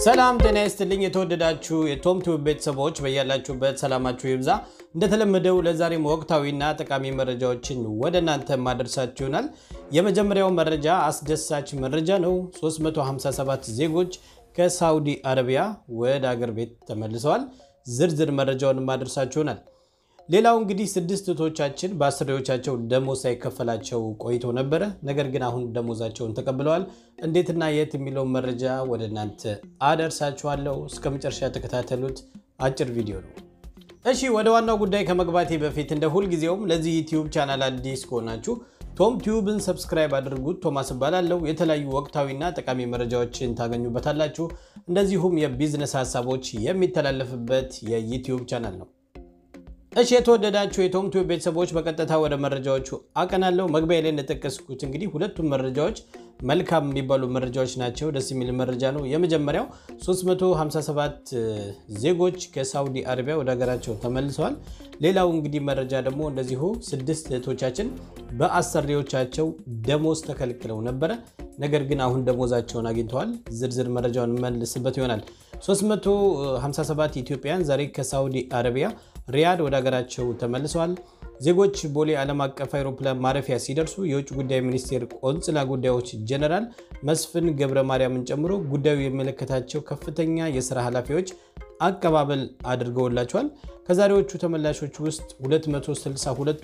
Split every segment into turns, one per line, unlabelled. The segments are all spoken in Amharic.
ሰላም ጤና ይስጥልኝ። የተወደዳችሁ የቶም ቲዩብ ቤተሰቦች በያላችሁበት ሰላማችሁ ይብዛ። እንደተለመደው ለዛሬም ወቅታዊና ጠቃሚ መረጃዎችን ወደ እናንተ ማድረሳችሁ ይሆናል። የመጀመሪያው መረጃ አስደሳች መረጃ ነው። 357 ዜጎች ከሳውዲ አረቢያ ወደ አገር ቤት ተመልሰዋል። ዝርዝር መረጃውን ማድረሳችሁ ይሆናል። ሌላው እንግዲህ ስድስት እህቶቻችን በአሰሪዎቻቸው ደሞዝ ሳይከፈላቸው ቆይቶ ነበረ። ነገር ግን አሁን ደሞዛቸውን ተቀብለዋል። እንዴትና የት የሚለውን መረጃ ወደ እናንተ አደርሳችኋለሁ። እስከ መጨረሻ የተከታተሉት አጭር ቪዲዮ ነው። እሺ ወደ ዋናው ጉዳይ ከመግባቴ በፊት እንደ ሁልጊዜውም ለዚህ ዩቲዩብ ቻናል አዲስ ከሆናችሁ ቶም ቲዩብን ሰብስክራይብ አድርጉት። ቶማስ እባላለሁ። የተለያዩ ወቅታዊና ጠቃሚ መረጃዎችን ታገኙበታላችሁ። እንደዚሁም የቢዝነስ ሀሳቦች የሚተላለፍበት የዩቲዩብ ቻናል ነው። እሺ የተወደዳችሁ የቶም ቲዩብ ቤተሰቦች በቀጥታ ወደ መረጃዎቹ አቀናለሁ። መግቢያ ላይ እንደጠቀስኩት እንግዲህ ሁለቱም መረጃዎች መልካም የሚባሉ መረጃዎች ናቸው። ደስ የሚል መረጃ ነው። የመጀመሪያው 357 ዜጎች ከሳውዲ አረቢያ ወደ ሀገራቸው ተመልሰዋል። ሌላው እንግዲህ መረጃ ደግሞ እንደዚሁ ስድስት እህቶቻችን በአሰሪዎቻቸው ደሞዝ ተከልክለው ነበረ። ነገር ግን አሁን ደሞዛቸውን አግኝተዋል። ዝርዝር መረጃውን መልስበት ይሆናል። 357 ኢትዮጵያውያን ዛሬ ከሳውዲ አረቢያ ሪያድ ወደ ሀገራቸው ተመልሰዋል። ዜጎች ቦሌ ዓለም አቀፍ አውሮፕላን ማረፊያ ሲደርሱ የውጭ ጉዳይ ሚኒስቴር ቆንጽላ ጉዳዮች ጀነራል መስፍን ገብረ ማርያምን ጨምሮ ጉዳዩ የሚመለከታቸው ከፍተኛ የስራ ኃላፊዎች አቀባበል አድርገውላቸዋል። ከዛሬዎቹ ተመላሾች ውስጥ 262ቱ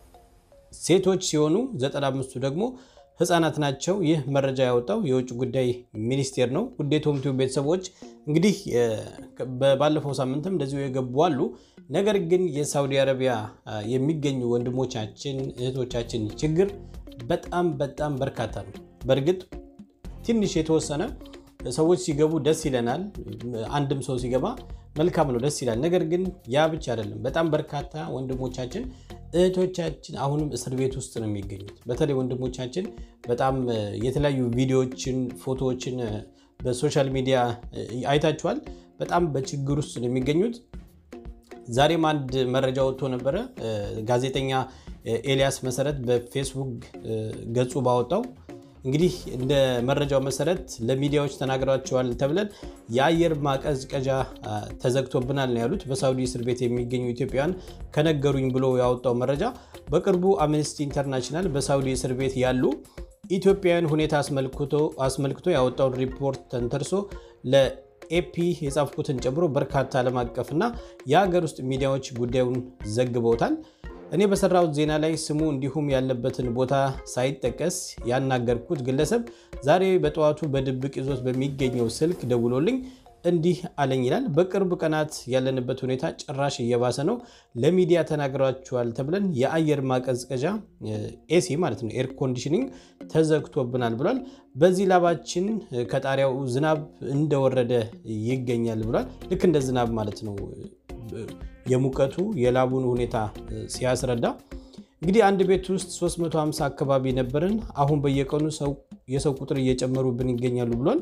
ሴቶች ሲሆኑ 95ቱ ደግሞ ህጻናት ናቸው። ይህ መረጃ ያወጣው የውጭ ጉዳይ ሚኒስቴር ነው። ውድ የቶም ቲዩብ ቤተሰቦች እንግዲህ ባለፈው ሳምንትም እንደዚሁ የገቡ አሉ። ነገር ግን የሳውዲ አረቢያ የሚገኙ ወንድሞቻችን እህቶቻችን ችግር በጣም በጣም በርካታ ነው። በእርግጥ ትንሽ የተወሰነ ሰዎች ሲገቡ ደስ ይለናል። አንድም ሰው ሲገባ መልካም ነው፣ ደስ ይላል። ነገር ግን ያ ብቻ አይደለም። በጣም በርካታ ወንድሞቻችን እህቶቻችን አሁንም እስር ቤት ውስጥ ነው የሚገኙት። በተለይ ወንድሞቻችን በጣም የተለያዩ ቪዲዮዎችን፣ ፎቶዎችን በሶሻል ሚዲያ አይታችኋል። በጣም በችግር ውስጥ ነው የሚገኙት። ዛሬም አንድ መረጃ ወጥቶ ነበረ። ጋዜጠኛ ኤልያስ መሰረት በፌስቡክ ገጹ ባወጣው እንግዲህ እንደ መረጃው መሰረት ለሚዲያዎች ተናግረዋቸዋል ተብለን የአየር ማቀዝቀዣ ተዘግቶብናል ነው ያሉት። በሳውዲ እስር ቤት የሚገኙ ኢትዮጵያውያን ከነገሩኝ ብሎ ያወጣው መረጃ በቅርቡ አምነስቲ ኢንተርናሽናል በሳውዲ እስር ቤት ያሉ ኢትዮጵያውያን ሁኔታ አስመልክቶ ያወጣውን ሪፖርት ተንተርሶ ለኤፒ የጻፍኩትን ጨምሮ በርካታ ዓለም አቀፍና የሀገር ውስጥ ሚዲያዎች ጉዳዩን ዘግበውታል። እኔ በሰራሁት ዜና ላይ ስሙ እንዲሁም ያለበትን ቦታ ሳይጠቀስ ያናገርኩት ግለሰብ ዛሬ በጠዋቱ በድብቅ ይዞት በሚገኘው ስልክ ደውሎልኝ እንዲህ አለኝ ይላል። በቅርብ ቀናት ያለንበት ሁኔታ ጭራሽ እየባሰ ነው። ለሚዲያ ተናግሯችኋል ተብለን የአየር ማቀዝቀዣ ኤሲ ማለት ነው ኤር ኮንዲሽኒንግ ተዘግቶብናል ብሏል። በዚህ ላባችን ከጣሪያው ዝናብ እንደወረደ ይገኛል ብሏል። ልክ እንደ ዝናብ ማለት ነው የሙቀቱ የላቡን ሁኔታ ሲያስረዳ እንግዲህ አንድ ቤት ውስጥ 350 አካባቢ ነበርን። አሁን በየቀኑ የሰው ቁጥር እየጨመሩብን ይገኛሉ ብሏል።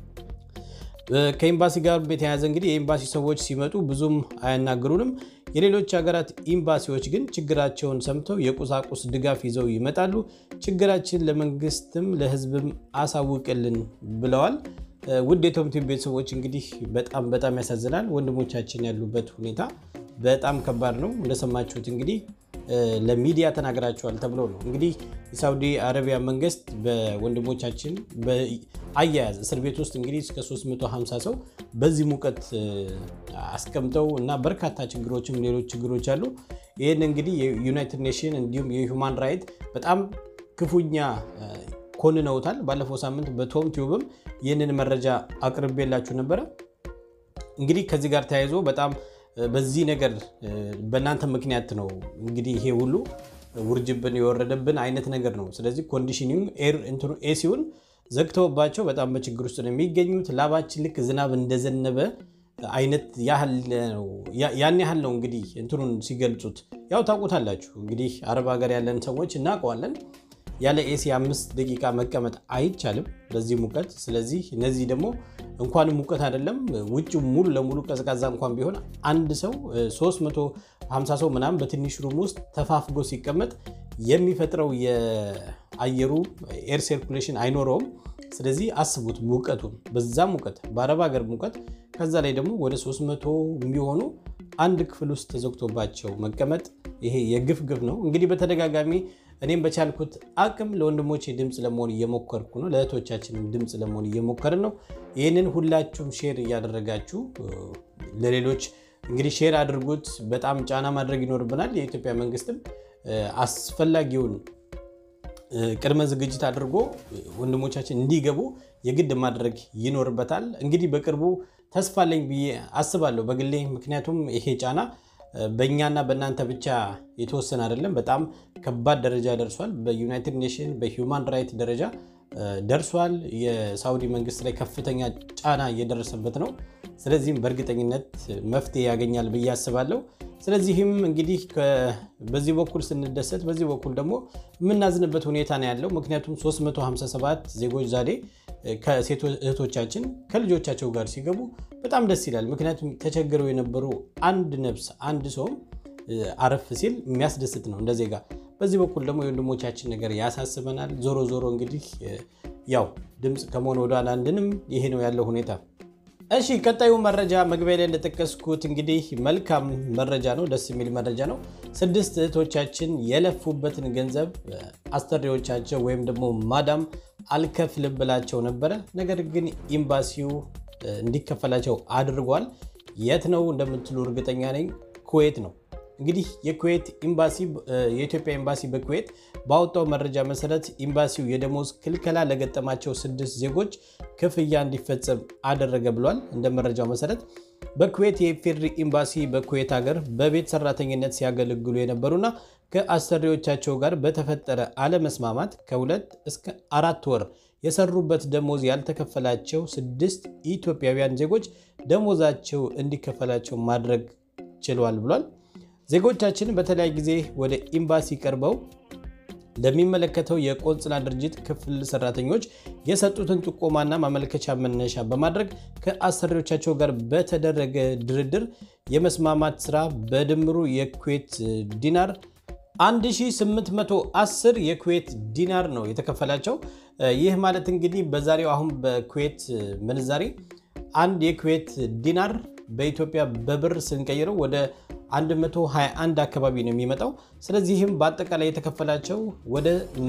ከኤምባሲ ጋር በተያያዘ እንግዲህ የኤምባሲ ሰዎች ሲመጡ ብዙም አያናግሩንም። የሌሎች ሀገራት ኤምባሲዎች ግን ችግራቸውን ሰምተው የቁሳቁስ ድጋፍ ይዘው ይመጣሉ። ችግራችን ለመንግስትም ለሕዝብም አሳውቅልን ብለዋል። ውድ የቶም ቲዩብ ቤተሰቦች እንግዲህ በጣም በጣም ያሳዝናል። ወንድሞቻችን ያሉበት ሁኔታ በጣም ከባድ ነው። እንደሰማችሁት እንግዲህ ለሚዲያ ተናግራቸዋል ተብሎ ነው እንግዲህ የሳውዲ አረቢያ መንግስት በወንድሞቻችን አያያዝ እስር ቤት ውስጥ እንግዲህ እስከ 350 ሰው በዚህ ሙቀት አስቀምጠው እና በርካታ ችግሮችም ሌሎች ችግሮች አሉ። ይህን እንግዲህ የዩናይትድ ኔሽን እንዲሁም የሁማን ራይት በጣም ክፉኛ ኮንነውታል። ባለፈው ሳምንት በቶም ቲዩብም ይህንን መረጃ አቅርቤላችሁ ነበረ። እንግዲህ ከዚህ ጋር ተያይዞ በጣም በዚህ ነገር በእናንተ ምክንያት ነው እንግዲህ ይሄ ሁሉ ውርጅብን የወረደብን አይነት ነገር ነው። ስለዚህ ኮንዲሽኒንግ ኤር ኤሲውን ዘግተውባቸው በጣም በችግር ውስጥ ነው የሚገኙት። ላባችን ልክ ዝናብ እንደዘነበ አይነት ያን ያህል ነው እንግዲህ እንትኑን ሲገልጹት ያው ታውቁታላችሁ። እንግዲህ አረብ ሀገር ያለን ሰዎች እናውቀዋለን። ያለ ኤሲ አምስት ደቂቃ መቀመጥ አይቻልም በዚህ ሙቀት። ስለዚህ እነዚህ ደግሞ እንኳንም ሙቀት አይደለም ውጭ ሙሉ ለሙሉ ቀዝቃዛ እንኳን ቢሆን አንድ ሰው 350 ሰው ምናምን በትንሽ ሩም ውስጥ ተፋፍጎ ሲቀመጥ የሚፈጥረው የአየሩ ኤር ሰርኩሌሽን አይኖረውም። ስለዚህ አስቡት ሙቀቱን፣ በዛ ሙቀት በአረብ ሀገር ሙቀት፣ ከዛ ላይ ደግሞ ወደ 300 የሚሆኑ አንድ ክፍል ውስጥ ተዘግቶባቸው መቀመጥ ይሄ የግፍ ግፍ ነው። እንግዲህ በተደጋጋሚ እኔም በቻልኩት አቅም ለወንድሞቼ ድምፅ ለመሆን እየሞከርኩ ነው። ለእህቶቻችንም ድምፅ ለመሆን እየሞከርን ነው። ይህንን ሁላችሁም ሼር እያደረጋችሁ ለሌሎች እንግዲህ ሼር አድርጉት። በጣም ጫና ማድረግ ይኖርብናል። የኢትዮጵያ መንግስትም አስፈላጊውን ቅድመ ዝግጅት አድርጎ ወንድሞቻችን እንዲገቡ የግድ ማድረግ ይኖርበታል። እንግዲህ በቅርቡ ተስፋ አለኝ ብዬ አስባለሁ በግሌ ምክንያቱም ይሄ ጫና በእኛና በእናንተ ብቻ የተወሰነ አይደለም። በጣም ከባድ ደረጃ ደርሷል። በዩናይትድ ኔሽን በሂውማን ራይት ደረጃ ደርሷል። የሳውዲ መንግስት ላይ ከፍተኛ ጫና እየደረሰበት ነው። ስለዚህም በእርግጠኝነት መፍትሄ ያገኛል ብዬ አስባለሁ። ስለዚህም እንግዲህ በዚህ በኩል ስንደሰት፣ በዚህ በኩል ደግሞ የምናዝንበት ሁኔታ ነው ያለው። ምክንያቱም 357 ዜጎች ዛሬ ከሴት እህቶቻችን ከልጆቻቸው ጋር ሲገቡ በጣም ደስ ይላል። ምክንያቱም ተቸግረው የነበሩ አንድ ነፍስ አንድ ሰውም አረፍ ሲል የሚያስደስት ነው እንደ ዜጋ። በዚህ በኩል ደግሞ የወንድሞቻችን ነገር ያሳስበናል። ዞሮ ዞሮ እንግዲህ ያው ድምፅ ከመሆን ወደኋላ አንድንም ይሄ ነው ያለው ሁኔታ። እሺ ቀጣዩ መረጃ መግቢያ ላይ እንደጠቀስኩት እንግዲህ መልካም መረጃ ነው፣ ደስ የሚል መረጃ ነው። ስድስት እህቶቻችን የለፉበትን ገንዘብ አሰሪዎቻቸው ወይም ደግሞ ማዳም አልከፍልም ብላቸው ነበረ። ነገር ግን ኤምባሲው እንዲከፈላቸው አድርጓል። የት ነው እንደምትሉ እርግጠኛ ነኝ፣ ኩዌት ነው። እንግዲህ የኩዌት ኤምባሲ የኢትዮጵያ ኤምባሲ በኩዌት ባወጣው መረጃ መሰረት ኤምባሲው የደሞዝ ክልከላ ለገጠማቸው ስድስት ዜጎች ክፍያ እንዲፈጸም አደረገ ብሏል። እንደ መረጃው መሰረት በኩዌት የኢፌድሪ ኤምባሲ በኩዌት ሀገር በቤት ሰራተኝነት ሲያገለግሉ የነበሩና ከአሰሪዎቻቸው ጋር በተፈጠረ አለመስማማት ከሁለት እስከ አራት ወር የሰሩበት ደሞዝ ያልተከፈላቸው ስድስት ኢትዮጵያውያን ዜጎች ደሞዛቸው እንዲከፈላቸው ማድረግ ችሏል ብሏል። ዜጎቻችን በተለያየ ጊዜ ወደ ኤምባሲ ቀርበው ለሚመለከተው የቆንጽላ ድርጅት ክፍል ሰራተኞች የሰጡትን ጥቆማና ማመልከቻ መነሻ በማድረግ ከአሰሪዎቻቸው ጋር በተደረገ ድርድር የመስማማት ስራ በድምሩ የኩዌት ዲናር 1810 የኩዌት ዲናር ነው የተከፈላቸው። ይህ ማለት እንግዲህ በዛሬው አሁን በኩዌት ምንዛሬ አንድ የኩዌት ዲናር በኢትዮጵያ በብር ስንቀይረው ወደ 121 አካባቢ ነው የሚመጣው። ስለዚህም በአጠቃላይ የተከፈላቸው ወደ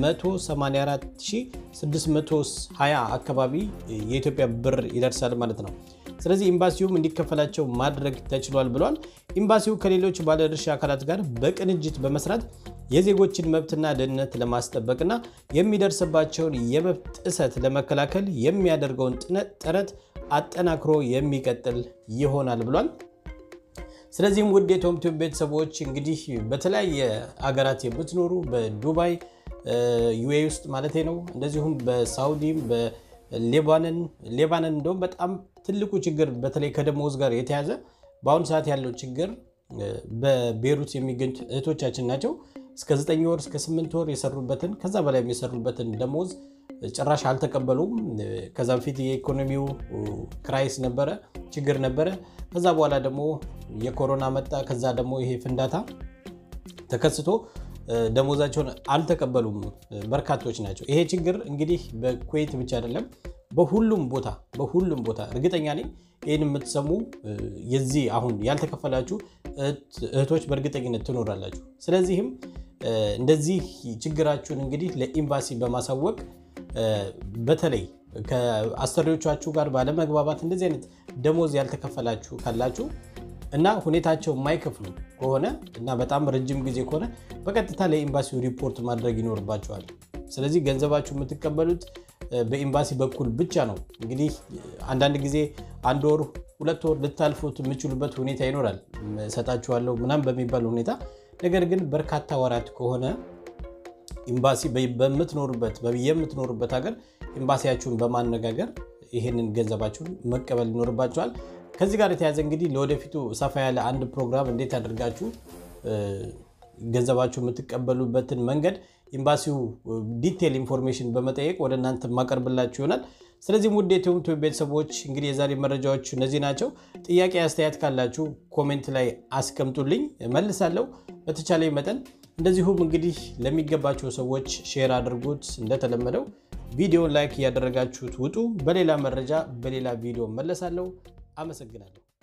184620 አካባቢ የኢትዮጵያ ብር ይደርሳል ማለት ነው። ስለዚህ ኤምባሲውም እንዲከፈላቸው ማድረግ ተችሏል ብሏል። ኤምባሲው ከሌሎች ባለድርሻ አካላት ጋር በቅንጅት በመስራት የዜጎችን መብትና ደህንነት ለማስጠበቅና የሚደርስባቸውን የመብት ጥሰት ለመከላከል የሚያደርገውን ጥረት አጠናክሮ የሚቀጥል ይሆናል ብሏል። ስለዚህም ውድ የቶም ቲዩብ ቤተሰቦች እንግዲህ በተለያየ አገራት የምትኖሩ በዱባይ ዩኤ ውስጥ ማለት ነው፣ እንደዚሁም በሳውዲም በሌባንን ሌባንን እንደውም በጣም ትልቁ ችግር በተለይ ከደሞዝ ጋር የተያዘ በአሁኑ ሰዓት ያለው ችግር በቤሩት የሚገኙት እህቶቻችን ናቸው። እስከ 9 ወር እስከ 8 ወር የሰሩበትን ከዛ በላይ የሰሩበትን ደሞዝ ጭራሽ አልተቀበሉም። ከዛ በፊት የኢኮኖሚው ክራይስ ነበረ፣ ችግር ነበረ። ከዛ በኋላ ደግሞ የኮሮና መጣ። ከዛ ደግሞ ይሄ ፍንዳታ ተከስቶ ደሞዛቸውን አልተቀበሉም በርካቶች ናቸው። ይሄ ችግር እንግዲህ በኩዌት ብቻ አይደለም፣ በሁሉም ቦታ በሁሉም ቦታ እርግጠኛ ነኝ ይህን የምትሰሙ የዚህ አሁን ያልተከፈላችሁ እህቶች በእርግጠኝነት ትኖራላችሁ። ስለዚህም እንደዚህ ችግራችሁን እንግዲህ ለኤምባሲ በማሳወቅ በተለይ ከአሰሪዎቻችሁ ጋር ባለመግባባት እንደዚህ አይነት ደሞዝ ያልተከፈላችሁ ካላችሁ እና ሁኔታቸው የማይከፍሉ ከሆነ እና በጣም ረጅም ጊዜ ከሆነ በቀጥታ ለኤምባሲው ሪፖርት ማድረግ ይኖርባቸዋል። ስለዚህ ገንዘባችሁ የምትቀበሉት በኤምባሲ በኩል ብቻ ነው። እንግዲህ አንዳንድ ጊዜ አንድ ወር ሁለት ወር ልታልፉት የምችሉበት ሁኔታ ይኖራል። እሰጣችኋለሁ ምናምን በሚባል ሁኔታ ነገር ግን በርካታ ወራት ከሆነ ኤምባሲ በምትኖሩበት የምትኖሩበት ሀገር ኤምባሲያችሁን በማነጋገር ይህንን ገንዘባችሁን መቀበል ይኖርባችኋል። ከዚህ ጋር የተያዘ እንግዲህ ለወደፊቱ ሰፋ ያለ አንድ ፕሮግራም እንዴት አድርጋችሁ ገንዘባችሁ የምትቀበሉበትን መንገድ ኤምባሲው ዲቴል ኢንፎርሜሽን በመጠየቅ ወደ እናንተ ማቀርብላችሁ ይሆናል። ስለዚህም ውድ የቶም ቲዩብ ቤተሰቦች እንግዲህ የዛሬ መረጃዎች እነዚህ ናቸው። ጥያቄ አስተያየት ካላችሁ ኮሜንት ላይ አስቀምጡልኝ፣ መልሳለሁ በተቻለ መጠን። እንደዚሁም እንግዲህ ለሚገባቸው ሰዎች ሼር አድርጉት። እንደተለመደው ቪዲዮን ላይክ እያደረጋችሁት ውጡ። በሌላ መረጃ በሌላ ቪዲዮ መለሳለሁ። አመሰግናለሁ።